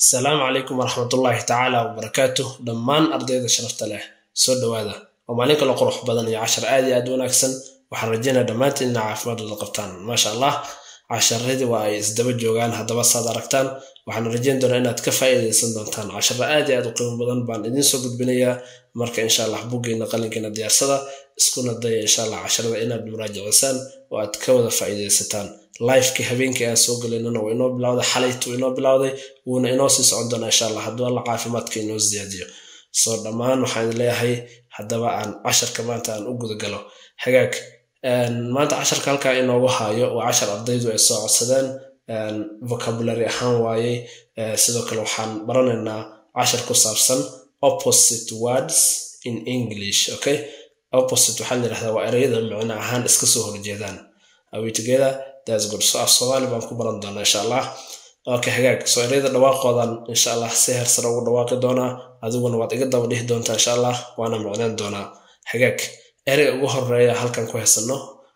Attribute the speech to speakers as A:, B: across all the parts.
A: asalaamu calaykum waraxmatullaahi tacaala wabarakaatuh dhammaan ardayda sharafta leh soo dhowaada waa maalin kale qurux badan iyo cashar aad iyo aad u wanaagsan waxaan rajaynaya dhammaantiin ina caafimaadooda qabtaan maasha allah casharadii waa ay isdaba joogaan haddaba saad aragtaan waxaan rajayn doonaa inaad ka faa'iidaysan doontaan casharo aad iyo aad u qiimo badan baan idiin soo gudbinayaa marka insha allah buggeena qalinkeena diyaarsada iskuna daya insha allah casharada inaad muraajacisaan oo aad ka wada faa'iidaysataan lifekii habeenkii aan soo gelaynana waa inoo bilowday xalaytu inoo bilowday wuuna inoo sii socon doonaa insha allah hadduu alla caafimaadka inoo siyaadiyo soo dhammaan waxaan leeyahay haddaba aan casharka maanta aan u gudagalo hagaag maanta casharka halkaa inoogu haayo waa cashar ardaydu ay soo codsadeen vocabulary ahaan waayey sidoo kale waxaan baranaynaa cashar ku saabsan opposite words in english okay opposite waxaa la yidhahdaa waa ereyada micno ahaan iska soo horjeedaan are we together that's good so af soomaali baan ku baran doonaa insha allah okay hagaag soo ereyada dhawaaqoodan insha allah si heersare ugu dhawaaqi doonaa adiguna waad iga daba dhihi doontaa insha allah waana micnaan doonaa hagaag ereyga ugu horeeya halkan ku haysano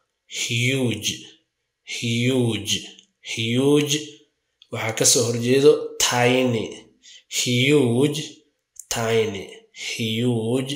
A: huge huge huge waxaa kasoo horjeedo tiny huge tiny huge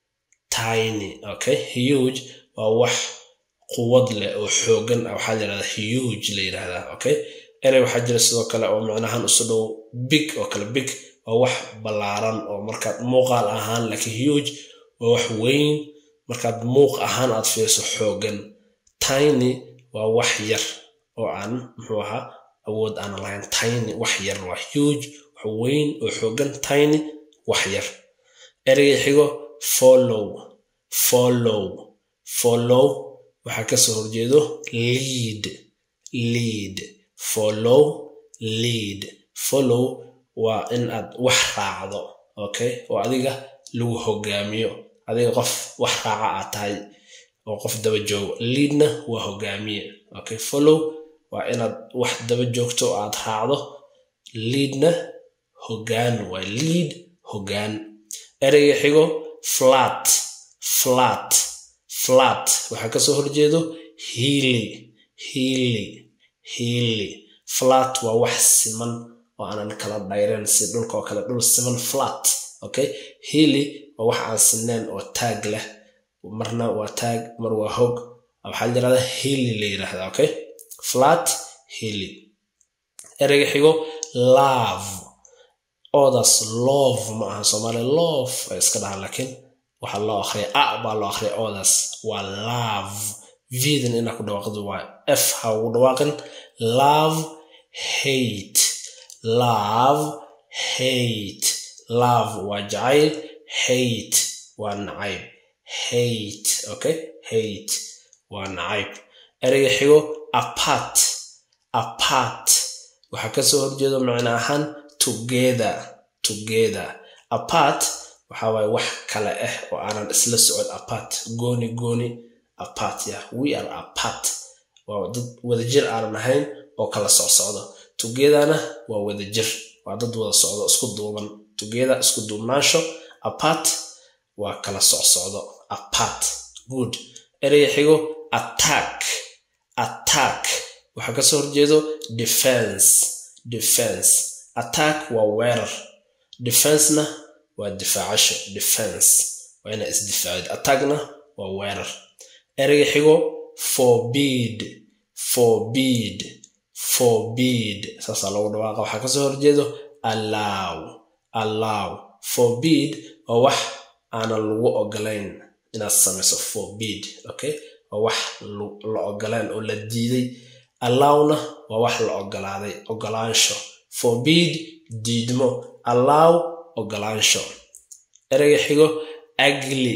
A: tiny okay huge waa wax quwad leh oo xoogan ah waxaa la yidhahdaa huge la yidhahdaa okay erey waxaa jira sidoo kale oo micnahaan isu dhow big oo kale big waa wax ballaaran oo markaad muuqaal ahaan laakiin huge waa wax weyn markaad muuq ahaan aad fiirso xoogan tiny waa wax yar oo aan muxuu ahaa awood aan lahayn tiny wax yar waa huge wax weyn oo xoogan tiny wax yar ereyga xigo follow follow follow waxaa kasoo horjeedo lead lead follow lead follow waa in aad wax raacdo okay oo adiga lagu hogaamiyo adiga qof wax raaca aad tahay oo qof daba joogo leadna waa hogaamiye okay follow waa inaad wax daba joogto oo aad raacdo leadna hogaan waa lead hogaan ereyga xigo flat flat flat waxaa kasoo horjeedo hiili hiili hiili flat waa wax siman oo aanan kala dhayreen si dhulka oo kale dhul siman flat okay hiili waa wax aan sineen oo taag leh marna waa taag mar waa hog waxaa la yirahdaa hiili la yirahdaa okay flat hiili ereyga xigo love odas love ma aha soomaali love ay iska dhahaan laakiin waxaa loo akhriya a baa loo akhriya odas waa love vidan inaa ku dhawaaqdo waa f ha ugu dhawaaqin love hate love hate love waa jacayl hate waa nacayb hate okay hate waa nacayb ereyga xigo apart apart waxaa kasoo horjeedo macno ahaan together together apart waxaa waaye wax kale ah oo aanan isla socon apart gooni gooni apart ya we are apart waa dad wadajir aanan ahayn oo kala socsocdo togetherna waa wadajir waa dad wada socdo isku duuban together isku duubnaansho apart waa kala socsocdo apart good ereyga xigo attack attack waxaa kasoo horjeedo defense defense attack waa weerar defensena waa difaacasho defense waa inaa isdifaacid attackna waa weerar ereyga xigo forbid forbid forbid saasaa lagu dhawaaqa waxaa kasoo horjeedo allow allow forbid waa wax aanan lagu ogolayn inaad samayso forbid okay waa wax la ogolayn oo la diiday allowna waa wax la ogolaaday ogolaansho forbid diidmo allow ogolaansho ereyga xigo agli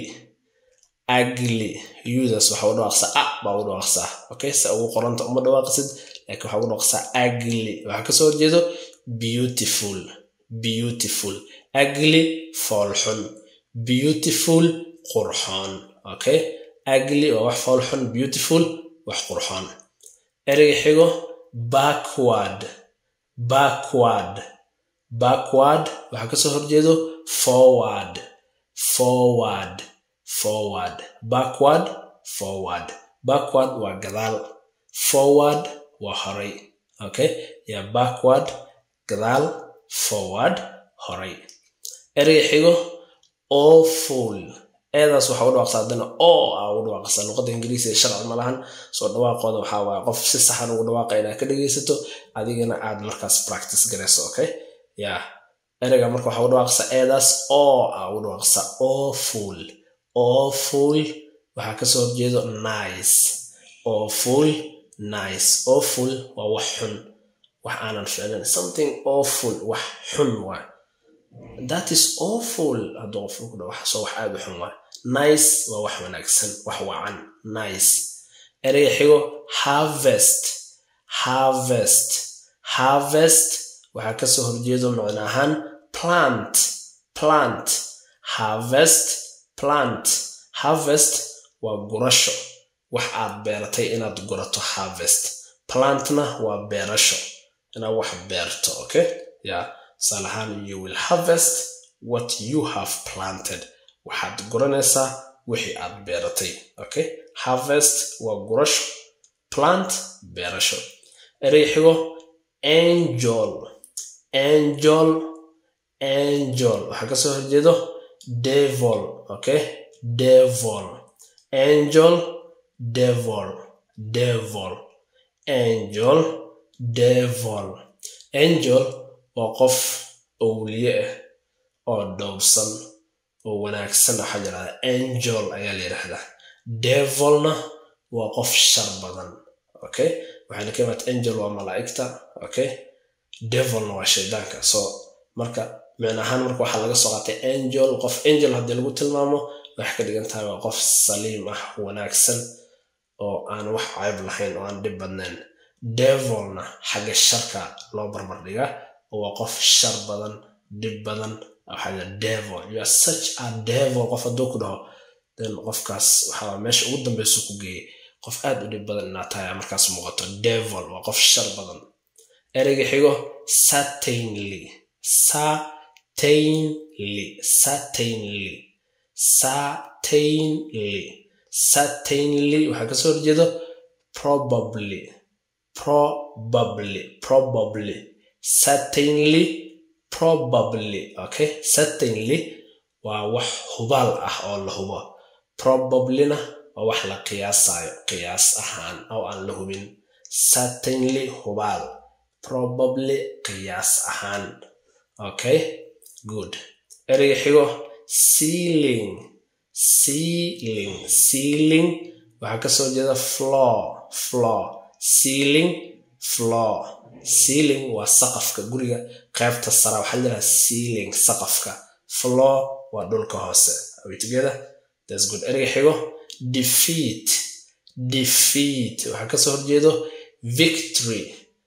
A: agli udas waxa u dhawaaqsaa a baa u dhawaaqsaa okay se ugu qoranta uma dhawaaqisid laakiin waxa ugu dhawaaqsaa agli waxaa kasoo horjeedo beautiful beautiful agli foolxun beautiful qurxoon okay agli waa wax foolxun beautiful wax qurxoon ereyga xigo backward backward backward waxaa kasoo horjeedo forward forward forward backward forward backward waa gadaal forward waa horay okay ya backward gadaal forward horay ereyga xigo awful eedaas waxaa u dhawaaqsaa haddana oo aa ugu dhawaaqaysaa luqadda ingiriisiga sharci ma lahan soo dhawaaqooda waxaa waaye qof si saxan ugu dhawaaqa inaad ka dhegaysato adigana aad markaas practice garayso okay ya ereyga marka waxaa ugu dhawaaqaysaa eedaas oo aa ugu dhawaaqaysaa awful awful waxaa kasoo horjeedo nice awful nice awful waa wax xun wax aanan ficlin something awful wax xun waay that is awful hadduu qofku ku dhawaaqo soo wax aad u xun waay nice waa wax wanaagsan wax wacan nice ereyga xigo harvest harvest harvest waxaa kasoo horjeedo macno ahaan plant plant harvest plant harvest waa gurasho wax aad beeratay inaad gurato harvest plantna waa beerasho inaad wax beerto okay ya tusaale ahaan you will harvest what you have planted waxaad guranaysaa wixii aad beeratay okay harvest waa gurasho plant beerasho erey xigo angel angel angel waxaa kasoo horjeedo devil okay devil angel devil devil angel devil angel waa qof owliye ah oo dhowrsan oo wanaagsan waxaa yidhahdaa angel ayaa la yidhahdaa devilna waa qof shar badan okay waxayna ka imaata angel waa malaa'igta okay devilna waa shaydaanka so marka micno ahaan marka waxaa laga soo qaatay angel qof angel haddii lagu tilmaamo waxay ka dhigan tahay waa qof saliim ah wanaagsan oo aan wax cayb lahayn oo aan dhib badnayn devilna xagga sharka loo barbar dhigaa oo waa qof shar badan dhib badan waxaa devil you are such a devil qof hadduu ku dhaho then qofkaas waxaa meesha ugu dambeysu ku geeyey qof aad u dhib badan inaad tahay markaas muuqato devil waa qof shar badan ereyga xigo certainly certainly certainly certainly certainly waxaa kasoo horjeedo probably probably probably certainly probably okay certainly waa wax hubaal ah oo la hubo probablyna waa wax la qiyaasayo qiyaas ahaan oo aan la hubin certainly hubaal probably qiyaas ahaan okay good ereyga xigo sealing sealing sealing waxaa kasoo jeeda floor floor sealing floor sealing waa saqafka guriga qaybta sara waxaa la yidhaha sealing saqafka floor waa dhulka hoose are we together that's good ereyga xigo defeat defeat waxaa kasoo horjeedo victory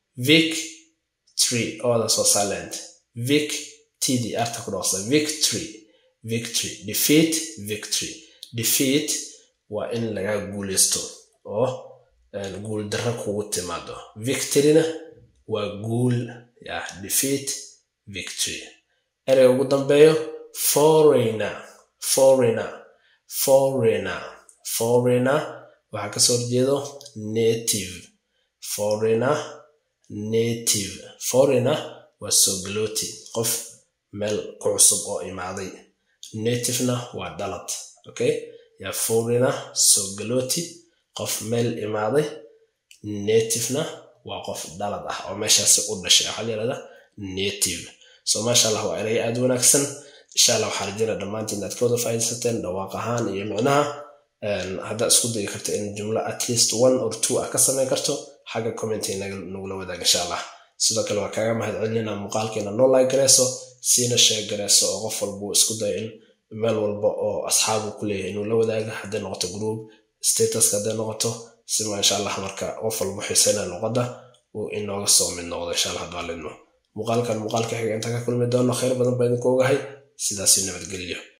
A: victory oodaas waa silent vic td arta ku dhaqsa victory victory defeat victory defeat waa in laga guuleysto oo guul darro kugu timaado victoryna waa guul ya defeat victory ereyga ugu dambeeyo foreigner foreigner foreigner foreigner waxaa kasoo horjeedo native foreigner native foreigner waa sogalooti qof meel ku cusub oo imaaday nativena waa dhalad okay yaa foreigner sogalooti qof meel imaaday nativena waa qof dhalad ah oo meeshaasi u dhashay waxaa la yihahdaa native so maasha allah waa erey aada wanaagsan insha allah waxaa rajayna dhammaantiin inaad ka wada faa'iidaysateen dhawaaq ahaan iyo micnaha haddaad isku dayi karto in jumlo at least one or two ah ka samayn karto xagga commenty nagula wadaag insha allah sidoo kale waa kaaga mahad celinayna muuqaalkeena noo like gareyso siina sheeg gareyso oo qof walbuu isku dayo in meel walba oo asxaabu ku leeyahay inuu la wadaaga hadday noqoto group statuska hadday noqoto sima insha allah marka qof walba xiiseynaya luqadda uu inooga soo mid noqdo insha allah hadduu alidmo muuqaalkan muuqaalka xiga inta ka kulmi doono khayr badan baa idinku ogahay sidaasi nabadgelyo